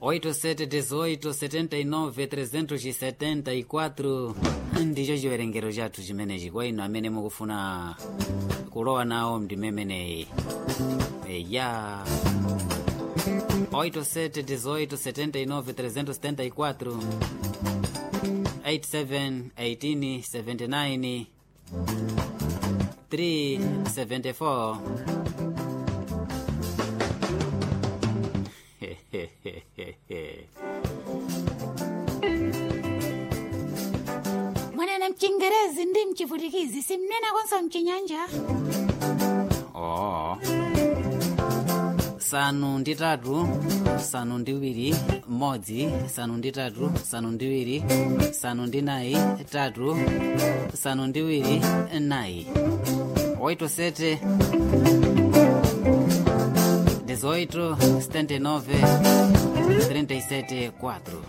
8718 ndicho chiwerengero chathu chimenechi kwa inu amene mukufuna kulowa nawo ndimemeneyi eya 871879 871879 374 mwanena mchingerezi ndi mchivutikizi simnena konso mchinyanja oh. sanu ndi tatu sanu ndi iwiri mmodzi sanu ndi tatu sanu ndi iwiri sanu ndi nayi tatu sanu ndi iwiri nayi oito sete dezoito setenta e nove trinta e sete quatro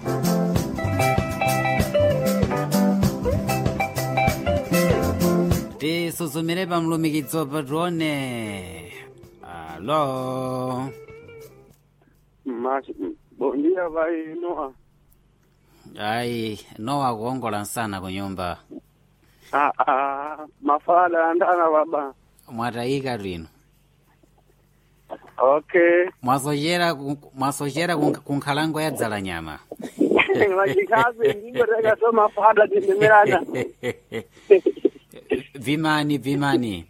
tisuzumire pa mlumikizo patrone alo Mas, bom dia, vai, Noah. ayi nowa kuongola msana ku nyumba Ah, ah, mafala andana baba. mwatayika twino Okay. mwasochera ku- mwasochera ku- ku nkhalango ya dzala nyama Wachikazi ndipo teka so mafala tindemerana. vimani vimani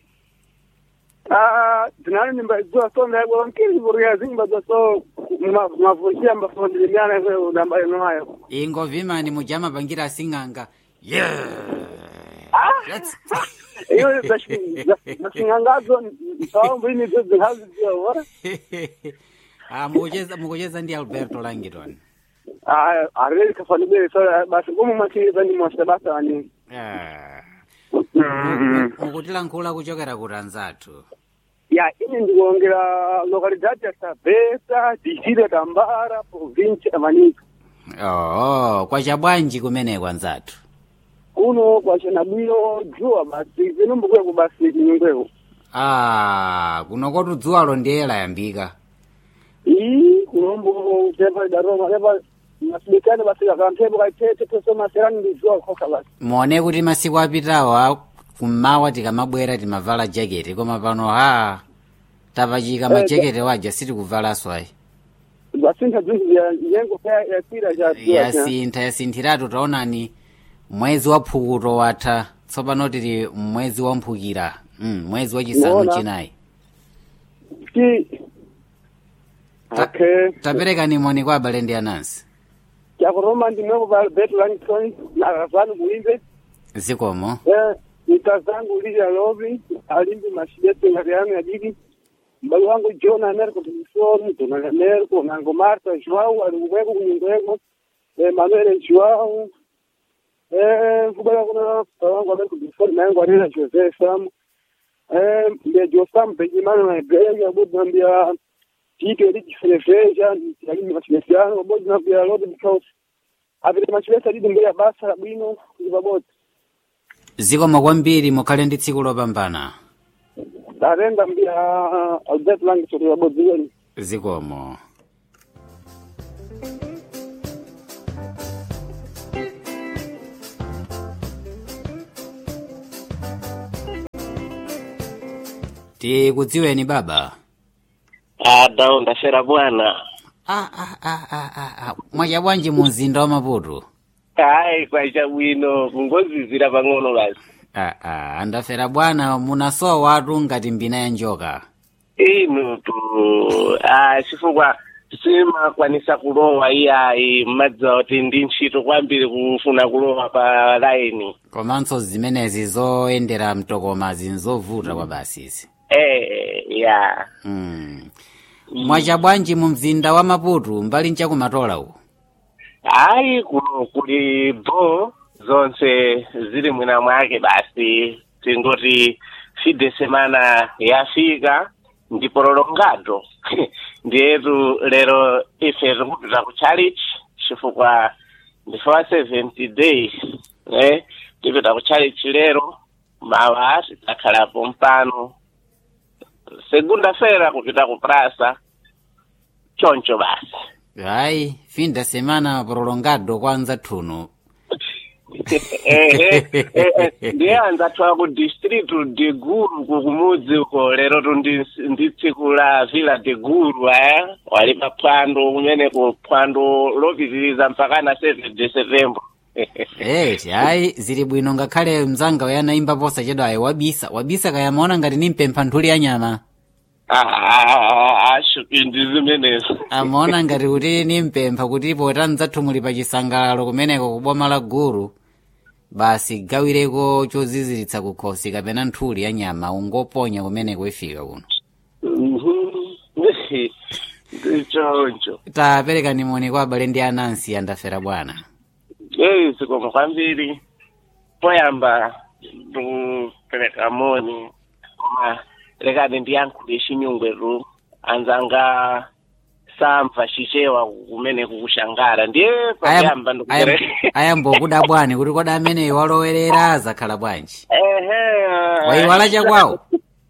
Ah, tinani nimba zwa so nda kwa nkili kuria zimba zwa so ma- mavushia mbafundi limana kwa udamba ino hayo. ingo vimani mujama pangira asing'anga yeah. Let's... Iyo zashingangazo sawa mbini zo zihazi zio wala. ah, mukucheza mukucheza ndi alberto langiton Ah, areli kafanibele so basi kumu machiriza ni mwasha basa ani. ah. Mm. mukutilankhula kuchokera ku tanzathu ya ini ndikuongera localidade ya sabesa distrito ya tambara province ya manika oh, kwacha bwanji kumeneko anzathu kuno kwachanabwino juwa basi zinombukweko basi nyumbeko ah, kuno kotu dzuwalo ndiye layambika ii kunombo tepa idaroma tepa masibikane basi kakampepo kaitete tosoma serani ndijuwa koka basi muone kuti masiku apitawa kummawa tikamabwera timavala jaketi koma pano ha tapachika majaketi waja sitikuvalanso ayi basintha zinthu ya nyengo pa yakwira cha juwa cha yasintha yasinthiratu taonani mwezi wa phukuto watha tsopano tili mwezi wa mphukira mm, mwezi wachisanu Muona. chinayi ti Ta- okay taperekani moni kwa abale ndi anansi chakuroma ndimwepo pa betu langitoni nakazani kuimbe zikomo Eh, nita zangu Lydia Lovi, alimbi mashidete ngariano ya didi. Mbali wangu John Americo Tumisoni, Donald Americo, Nango Marta Joao, alikuweko kunyungweko. Eh, Manuel Joao. Eh, kubala kuna wangu Americo Tumisoni, na yangu Arena Jose Sam. Eh, mbia Josam, Benjimano na Greg, abudu nambia Tito Eliki Freveja, alimbi mashidetiano, abudu nambia Lodi Because. Avile mashidete didi mbia basa, bwino, kuzibabote. zikomo kwambiri mukhale ndi tsiku lopambana Darenda mbia Albert Lang kutoka Bodziweni. zikomo tikudziweni baba ada ndafera bwana ah, ah, ah, ah, ah, ah. mwacha bwanji mu mzinda wa maputo hayi kwacha bwino kungozizira pang'ono basi ah, ah, andafera bwana munasowa atu ngati mbina ya njoka inu tu ah, chifukwa simakwanisa kulowa iyayi mmadziwa kuti ndi ntchito kwambiri kufuna kulowa pa laini komanso zimenezi zoyendera mtokomazi nzovuta kwa basizi eh ya mm. mwacha bwanji mu mzinda wa maputo mbali nchakumatola uko hayi kuno kuli bo zonse zili mwina mwake basi tingoti fide semana yafika ndipo lolongado ndiyetu lero ife tikupita ku church chifukwa ndife wa 70 days eh tipita ku church lero mawa tidzakhalapo mpano segunda fera kupita ku prasa choncho basi hayi fim de semana prolongado kwanza thuno ehe ehe, ndiye anzathiwa ku district de guru kukumudzi uko lero tu ndi- ndi tsiku la villa de guru aya wali pa phwando kumeneko phwando lopitiriza mpaka na 7 de september eti hayi zili bwino ngakhale mzanga uyanayimba posa chedo ayi wabisa wabisa kayamaona ngati ni mpempha nthuli ya nyama ashu ndi zimenezo amaona ngati kuti ni mpempha kuti pota mdzathu muli pa chisangalalo kumeneko kuboma la guru basi gawireko choziziritsa kukhosi kapena nthuli ya nyama ungoponya kumeneko ifika kuno ndichoncho tapereka nimoni kwa abale ndi anansi andafera bwana eyi zikoma kwambiri poyamba ndikupereka moni koma lekani ndiyankhule chinyungwetu anzanga samva chichewa kumene kukushangara ndiye pakuyamba ndikupereka ayambokuda bwani kuti koda ameneyo walowerera azakhala bwanji ehe wayiwala chakwawo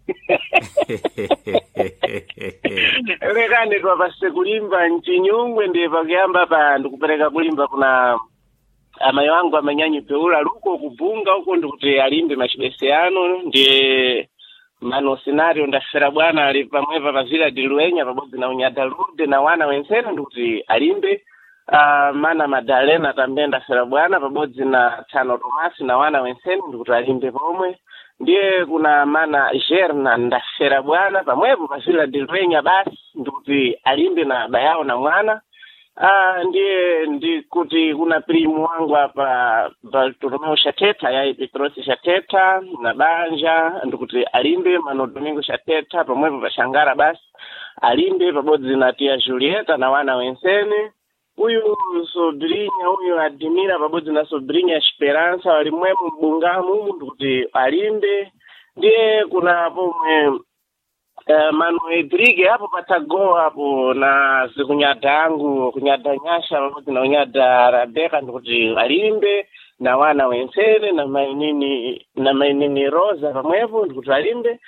lekani twapase kulimba mchinyungwe ndiye pakuyamba pa ndikupereka kulimba kuna amayi wangu amanyanyi peula luko kubunga uko ndikuti alimbe machibese ano ndiye mano scenario ndafera bwana ali pamwepa pa villa de luenya pabodzi na unyada lude na wana wensene ndikuti alimbe uh, mana madalena tambe ndafera bwana pabodzi na tano tomasi na wana wensene ndikuti alimbe pomwe ndiye kuna mana gerna ndafera bwana pamwepo pa villa de luenya basi ndikuti alimbe na bayawo na mwana Ah, ndiye ndikuti kuna primo wangu hapa Bartolomeo Shateta yai Petrosi Shateta na Banja ndikuti alimbe Mano Domingo Shateta pamwepo pashangara basi alimbe pabodzi na tia Julieta na wana wensene huyu Sobrinya huyu Adimira pabodzi na Sobrinya Esperança walimwemo mbungamu ndikuti alimbe ndiye kuna pomwe Uh, mano edrige hapo patagoa hapo na zikunyada angu kunyada nyasha pamodzi na unyada rabeka ndikuti alimbe na wana wensene na mainini na mainini rosa pamwepo ndikuti alimbe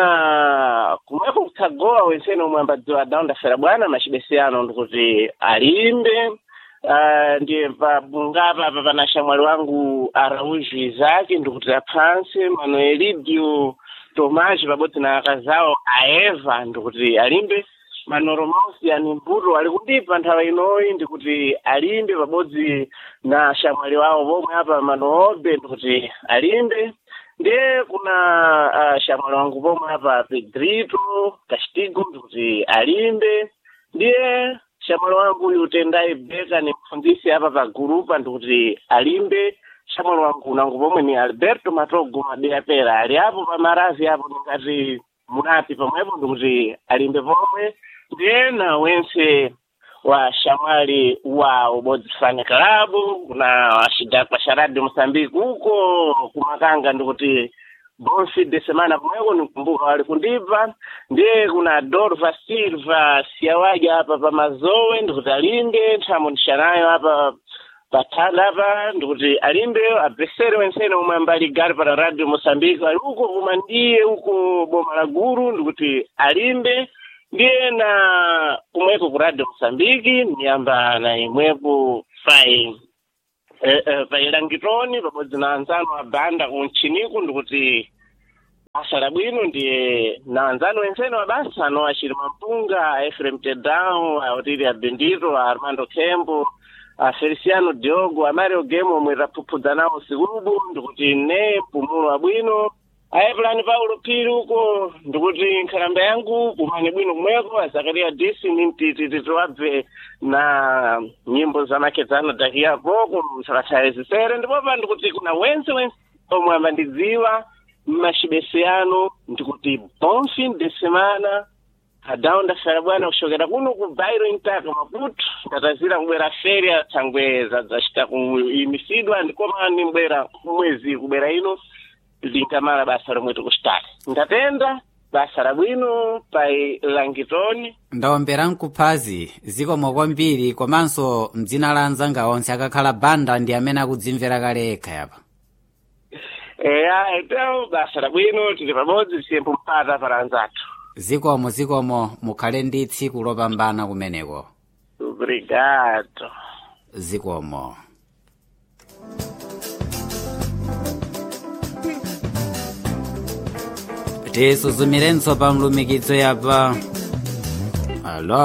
na kumwepo kutagoa wensene omwe ambadziwa adaundafera bwana machibesiyano ndikuti alimbe uh, ndiye pabungapa apa pana shamwali wangu arauju izaki ndikuti aphansi mano elidio tomaji pabodzi na akazawo aeva ndikuti alimbe manoromosi ani mbuto ali kundipa nthawi inoyi ndikuti alimbe pabodzi na shamwali wawo pomwe apa manoobe ndikuti alimbe ndiye kuna uh, shamwali wangu pomwe apa pedrito castigo ndikuti alimbe ndiye shamwali wangu uyu tendai beka ni mfundisi apa pa gurupa ndikuti alimbe shamwali wangu nangu pomwe ni alberto matogo mabeya pera ali apo pamaravi apo ndingati munapi pamwepo ndikuti alimbe pomwe ndiye na wense wa shamwali wa ubodzi fani kalabu kuna washidakwa sharadi mosambiki uko kumakanga ndikuti bonfi de semana pomweko nikumbuka wali kundipa ndiye kuna dorva silva siyawaja hapa pamazowe ndikuti alimbe nthamo ndishanayo hapa pathala apa ndikuti alimbe abvesere wensene omwe ambali gari para radio mosambiki ali uko koma ndiye uko boma la guru ndikuti alimbe ndiye na kumweko ku radio mosambiki niyamba na imwepo pai eh, eh, pailangitoni pabodzi na anzano abanda kuntchiniku ndikuti basa labwino ndiye na anzano wensene wa basa ano achiri mampunga efrem tedao aotiri abendito a armando kembo a feliciano diogo a mario game omwe taphuphudza nawo sikubu ndikuti ne mpumulo abwino aepulani paulo phiri uko ndikuti nkhalamba yangu kumane bwino kumweko azakaria disi nimtititi tiwabve na nyimbo zamakedzano dakiyapo kumsakatsaye zisere ndipopa ndikuti kuna wense wense omwe amandidziwa mmachibese ano ndikuti bon fin de semana adawu ndafera bwana kushokera kuno ku bairo intaka maputo ndatazira kubwera feria thangwe zadzacita kuimisidwa ndikoma nimbwera mwezi kubwera ino linkamala basa lomwe tikuchitali ndatenda basa labwino pai langitoni ndawombera nkuphazi zikomo kwambiri komanso mdzina la anzanga onse akakhala banda ndi amene akudzimvera kale ekha yapa eya etewo basa labwino tili pamodzi siyempo mpata para anzathu zikomo zikomo mukhale ndi tsiku lopambana kumeneko obrigado zikomo tisuzumirenso pa mlumikizo yapa alo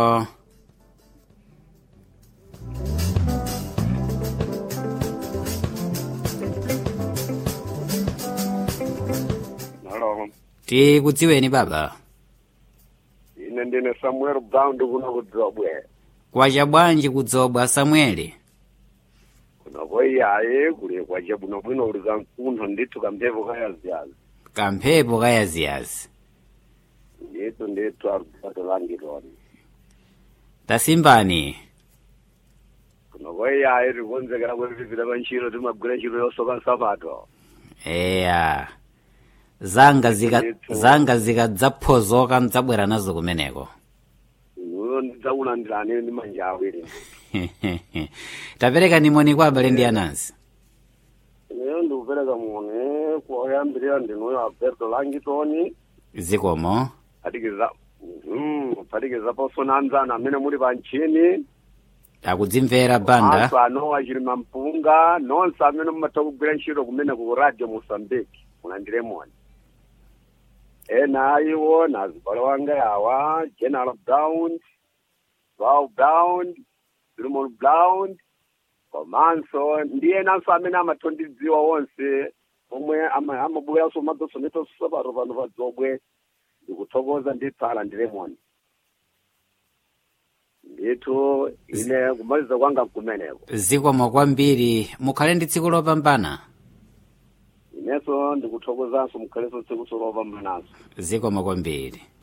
Hello. tikudziweni baba Ine ndine Samuel Brown kuno kudzobwe. kwacha bwanji kudzobwa samueli Kuno iyaye kuli kwacha buno bwino uli kamkuntho ndithu kamphepo kayaziyazi. kamphepo kayaziyazi Ndithu ndithu alubato langitoni. tasimbani Kuno iyaye tikonzekera kuti tipite pa ntchito timagwira ntchito yosoka nsapato. eya zanga zika Ndithu. zanga zikadzaphozoka mdzabwera nazo kumeneko Uyo ndidzakulandirani ndi manja awiri. tapereka nimoni kwa abale ndi anansi Ineyo ndikupereka moni koyambirira ndinuyo Alberto Langitoni. zikomo Phatikiza mm, phatikiza posona anzana amene muli pa ntchini. akudzimvera banda Anthu anowa chilima mpunga nonse amene mumatha kugwira ntchito kumene ku radio Mozambique mulandiremoni. Ena iwo na azibale wanga yawa General Brown, Val Brown, Solomon Brown, komanso ndi enanso amene amatondidziwa wonse omwe ama- amabweranso madzosoneto sapato pano pa dzobwe ndikuthokoza ndithu alandiremoni. ndithu ine kumaliza kwanga kumeneko zikomo kwambiri mukhale ndi tsiku lopambana inenso ndikuthokozanso mukhalenso tsiku lopambanaso zikomo kwambiri